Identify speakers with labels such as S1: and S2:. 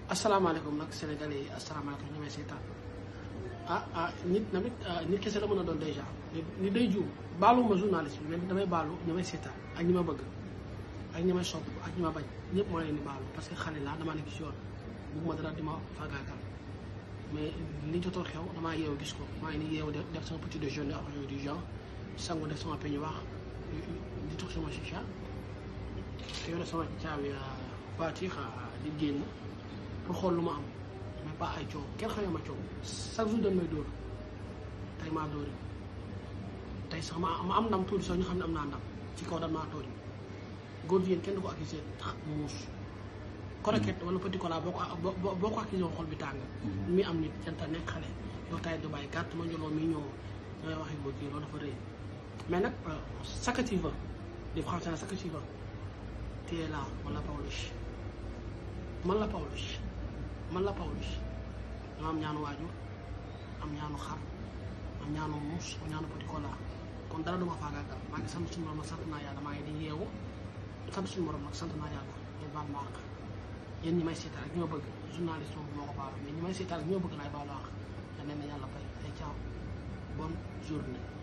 S1: asalaamaaleykum nag sénégalais yi asalaamaaleykum ñu may seetaan ah ah nit tamit nit kese la mën a doon dèjà nit day juum baalu ma journaliste bi mais damay baalu ñu may seetaan ak ñi ma bëgg ak ñi may sopp ak ñi ma bañ ñëpp moo leen di baalu parce que xale laa damaa nekk ci yoon bugguma dara di ma faagaagal mais li jotoon xew damaa yeewu gis ko maa ngi ni yeewu def sama petit déjeuner après yooyu du genre sangu def sama peñu wax di tux sama chicha yore sama caabi voiture di génn pour xool lu ma am mais pas ay coow kenn xamee ma coow chaque jour dañ may dóor tey maa dóori tey sax ma ma am ndam tuuti sax ñu xam ne am naa ndam ci kaw dañ maa tooñ góor jigéen kenn du ko accusé tax muus croquette wala petit cola boo ko boo ko accusé xol bi tàng mi am nit janta nekk xale yow tay du bàyyi gàtt ma njoloo mi ñëw ñooy waxi góor jigéen loolu dafa rëy mais nag ce que tu veux di français ce que tu veux tu es là man la Pawlish man la Pawlish man la Pawlish dama am ñaanu waajur am ñaanu xar am ñaanu muus am ñaanu petit cola kon dara duma faagaagal maa ngi sant suñu borom nag sant naa yàlla maa ngi di yeewu sant suñu borom nag sant naa yàlla ñu baal ma àq yéen ñi may seetaan ak ñi ma bëgg journaliste moom moo ko baalu mais ñi may seetaan ak ñi ma bëgg laay baalu àq da leen na yàlla bay ay caaw bonne journée